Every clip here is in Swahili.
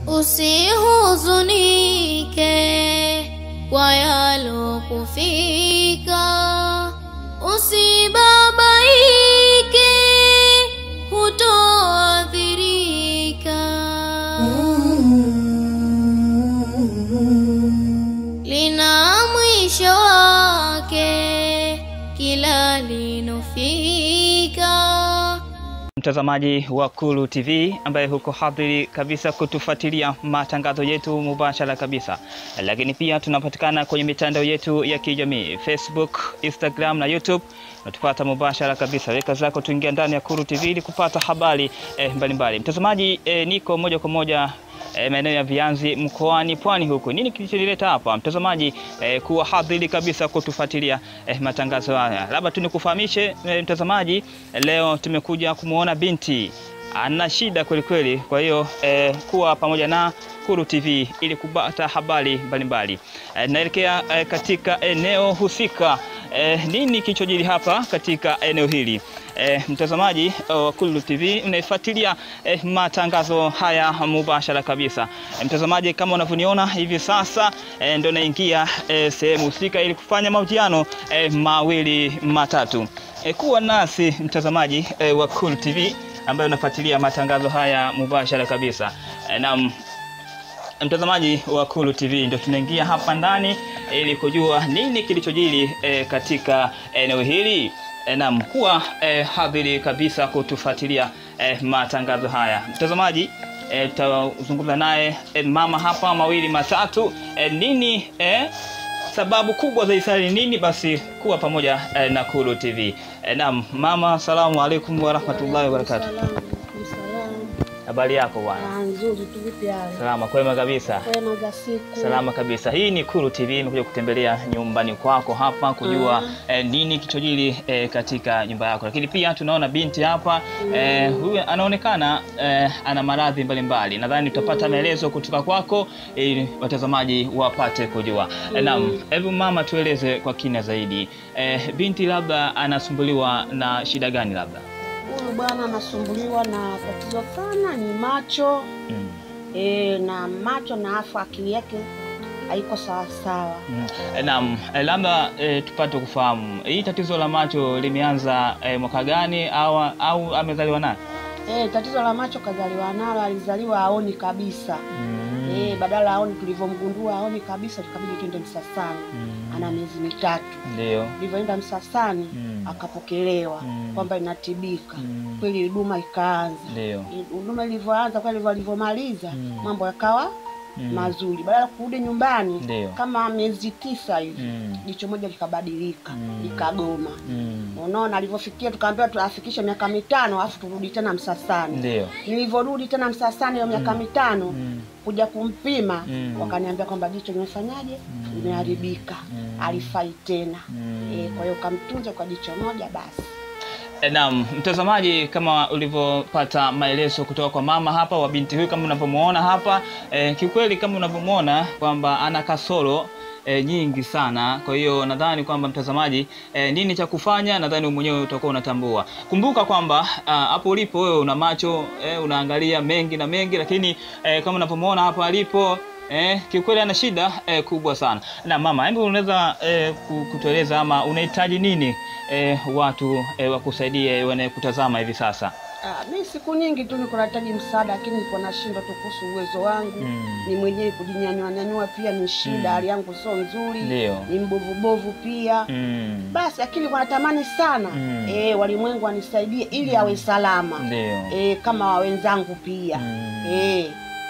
usihuzunike kwa yalokufika, usibabaike, hutoathirika. Lina mwisho wake kila linofika. Mtazamaji wa Kulu TV ambaye huko hadhiri kabisa kutufuatilia matangazo yetu mubashara kabisa, lakini pia tunapatikana kwenye mitandao yetu ya kijamii Facebook, Instagram na YouTube. Unatupata mubashara kabisa, weka zako tuingia ndani ya Kulu TV ili kupata habari eh, mbalimbali. Mtazamaji eh, niko moja kwa moja eh, maeneo ya Vianzi mkoani Pwani huku. Nini kilichonileta hapa mtazamaji, eh, kuwa hadhiri kabisa kutufuatilia eh, matangazo haya? Labda tu nikufahamishe eh, mtazamaji, leo tumekuja kumwona binti ana shida kweli kweli, kwa hiyo eh, kuwa pamoja na Kulu TV ili kupata habari mbalimbali. Eh, naelekea eh, katika eneo husika. Eh, nini kilichojiri hapa katika eneo hili? Eh, mtazamaji wa Kulu TV unaifuatilia eh, matangazo haya mubashara kabisa. Eh, mtazamaji kama unavyoniona hivi sasa eh, ndio naingia eh, sehemu husika ili kufanya mahojiano eh, mawili matatu. Eh, kuwa nasi mtazamaji eh, wa Kulu TV ambaye unafuatilia matangazo haya mubashara kabisa. Eh, naam mtazamaji wa Kulu TV ndio tunaingia hapa ndani ili kujua nini kilichojiri eh, katika eneo hili eh, na mkuwa eh, hadhiri kabisa kutufuatilia eh, matangazo haya mtazamaji eh, tutazungumza naye eh, mama hapa mawili matatu eh, nini eh, sababu kubwa za Isari nini basi kuwa pamoja eh, na Kulu TV eh, naam mama asalamu alaikum warahmatullahi wabarakatuh habari yako bwana nzuri tu, vipi hali? salama kwema kabisa Kwema za siku. Salama kabisa. Hii ni Kulu TV, imekuja kutembelea nyumbani kwako hapa kujua Mm. eh, nini kichojili eh, katika nyumba yako, lakini pia tunaona binti hapa eh, huyu anaonekana eh, ana maradhi mbalimbali. Nadhani tutapata maelezo kutoka kwako ili watazamaji wapate kujua. Eh, naam, hebu mama, tueleze kwa kina zaidi eh, binti labda anasumbuliwa na shida gani labda? Huyu bwana anasumbuliwa na tatizo sana, ni macho Mm. e, na macho na afu akili yake haiko sawasawa. Mm. Eh, Naam, eh, labda eh, tupate kufahamu hii tatizo la macho limeanza eh, mwaka gani au, au amezaliwa nayo? E, tatizo la macho kazaliwa nalo, alizaliwa aoni kabisa Mm. e, badala aoni, tulivyomgundua aoni kabisa, tukabidi twende Msasani. Mm. Ana miezi mitatu, Ndio. tulivyoenda Msasani Mm. akapokelewa Mm. kwamba inatibika Mm. kweli, huduma ikaanza. Ndio. Huduma ilivyoanza kweli, walivyomaliza Mm. mambo yakawa Mm. mazuri. Baada ya kurudi nyumbani Ndio. kama miezi tisa hivi Mm. jicho moja likabadilika Mm. likagoma. Mm. Unaona, alivyofikia tukaambiwa tuafikishe miaka mitano alafu turudi tena Msasani. Ndio. Nilivyorudi tena Msasani hiyo miaka mitano Mm. kuja kumpima Mm. wakaniambia kwamba jicho limefanyaje, Mm. limeharibika, Mm. alifai tena. Mm. E, kwa hiyo kamtunze kwa jicho moja basi. Eh, Naam, mtazamaji, kama ulivyopata maelezo kutoka kwa mama hapa wa binti huyu, kama unavyomuona hapa eh, kiukweli kama unavyomuona kwamba ana kasoro eh, nyingi sana. Kwa hiyo nadhani kwamba mtazamaji, eh, nini cha kufanya, nadhani wewe mwenyewe utakuwa unatambua. Kumbuka kwamba ah, hapo ulipo wewe una macho eh, unaangalia mengi na mengi, lakini eh, kama unavyomuona hapa alipo Eh, kiukweli ana shida eh, kubwa sana. Na mama, hebu unaweza eh, ku- kutueleza ama unahitaji nini eh, watu eh, wakusaidie wanayekutazama hivi sasa? Ah, mi siku nyingi tu niko nahitaji msaada, lakini niko nashindwa tu kuhusu uwezo wangu Mm. ni mwenyewe kujinyanyua nyanyua, pia ni shida, Mm. hali yangu sio nzuri, Ndio. ni mbovubovu pia Mm. basi, lakini wanatamani sana Mm. eh, walimwengu wanisaidie ili awe salama Ndio. eh, kama wa wenzangu pia Mm. eh,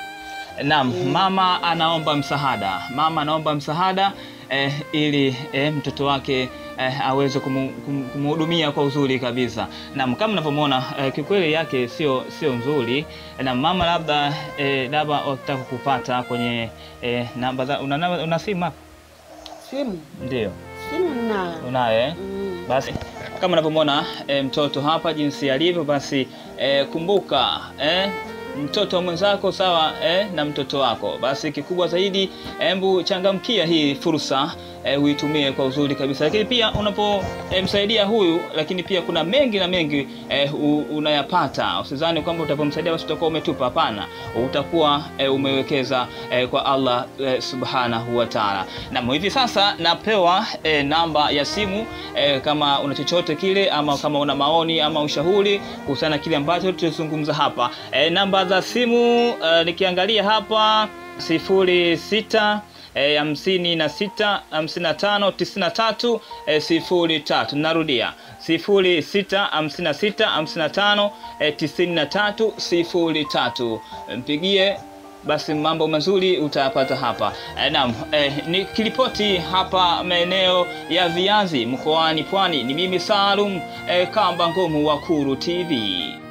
Naam, mama anaomba msaada. Mama anaomba msaada eh, ili eh, mtoto wake eh, aweze kumu- kum- kumhudumia kwa uzuri kabisa. Naam, kama unavyomwona eh, kikweli yake sio sio nzuri. Na mama labda eh, labda wakitaka kupata kwenye eh, namba za una, namba- una simu hapa? simu Ndio. simu ninayo Unayo eh? mm. Basi kama unavyomwona e, mtoto hapa jinsi alivyo, basi e, kumbuka e, mtoto mwenzako sawa eh, na mtoto wako. Basi kikubwa zaidi, hebu changamkia hii fursa eh, uitumie kwa uzuri kabisa, lakini pia unapomsaidia eh, huyu, lakini pia kuna mengi na mengi eh, u, unayapata. Usizani kwamba utapomsaidia basi utakuwa umetupa. Hapana, utakuwa eh, umewekeza eh, kwa Allah eh, subhanahu wa ta'ala. Na hivi sasa napewa eh, namba ya simu eh, kama una chochote kile ama kama una maoni ama ushauri kuhusiana na kile ambacho tutazungumza hapa eh, namba za simu eh, nikiangalia hapa sifuri sita eh, hamsini na sita hamsini na tano tisini na tatu eh, sifuri tatu. Narudia sifuri sita hamsini na sita hamsini na tano eh, tisini na tatu sifuri tatu. Mpigie basi mambo mazuri utayapata hapa. Eh, naam, eh, nikiripoti hapa maeneo ya Viazi mkoani Pwani, ni mimi Salum eh, Kamba Ngomu wa Kuru TV.